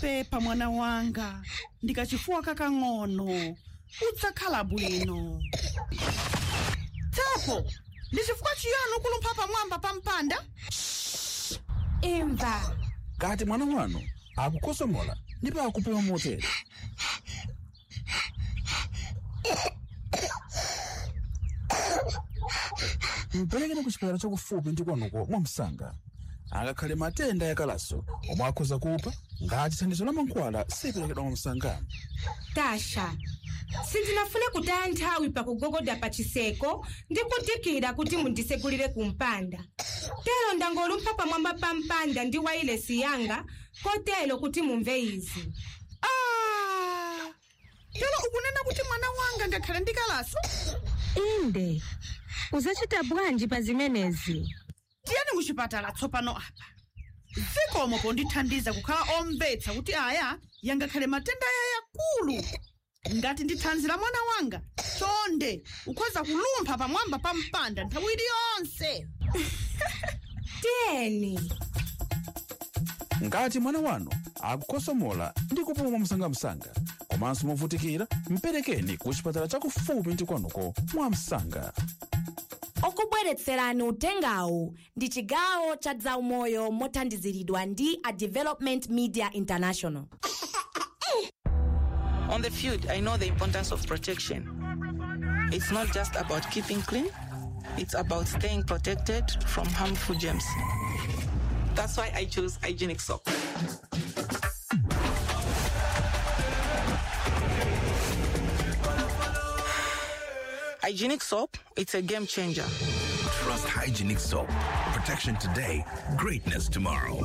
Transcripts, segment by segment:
pepa mwana wanga ndikachifuwa kakang'ono udzakhala bwino tapo ndi chifukwa chiyani ukulumpha pamwamba pa mpanda imva kati mwana wanu akukosomola ndipo akupuma motere mperekeni ku chipatala chakufupi ndi kwanuko mwamsanga angakhale matenda yakalaso omwe akhoza kupha ngati thandizo la mankhwala siperekedwa mwamsanga tasha sindinafune kutaya nthawi pakugogoda pa chiseko ndi kudikira kuti mundisegulire ku mpanda tero ndangolumpha pamwamba pa mpanda ndi wailesi yanga kotero kuti mumve izi ah tero ukunena kuti mwana wanga ngakhale ndikalaso inde uzachita bwanji pa zimenezi tiyeni kuchipatala tsopano apa zikomo pondithandiza kukhala omvetsa kuti aya yangakhale matenda aya yakulu ngati ndi thanzi la mwana wanga chonde ukhoza kulumpha pamwamba pa mpanda nthawi iliyonse tiyeni ngati mwana wanu akukosomola ndi kupuma mwamsangamsanga komanso movutikira mperekeni ku chipatala chakufupi ndi kwanuko mwamsanga okubweretserani utengawu ndi chigawo cha zaumoyo mothandiziridwa ndi a development media international On the field, I know the importance of protection. It's not just about keeping clean, it's about staying protected from harmful germs. That's why I chose hygienic soap. Hygienic soap, it's a game changer. Trust hygienic soap. Protection today, greatness tomorrow.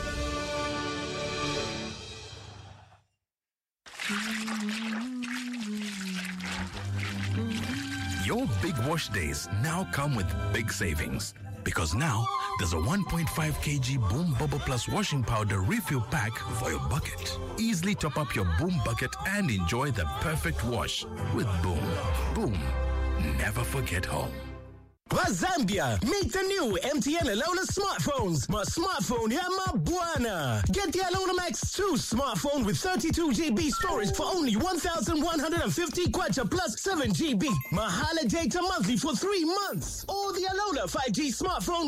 Your big wash days now come with big savings. Because now there's a 1.5 kg Boom Bubble Plus washing powder refill pack for your bucket. Easily top up your Boom bucket and enjoy the perfect wash with Boom. Boom. Never forget home. Zambia, meet the new MTN Alola smartphones. My smartphone, yeah, my buana. Get the Alola Max 2 smartphone with 32 GB storage for only 1,150 kwacha plus 7 GB. Mahala data monthly for three months. Or the Alola 5G smartphone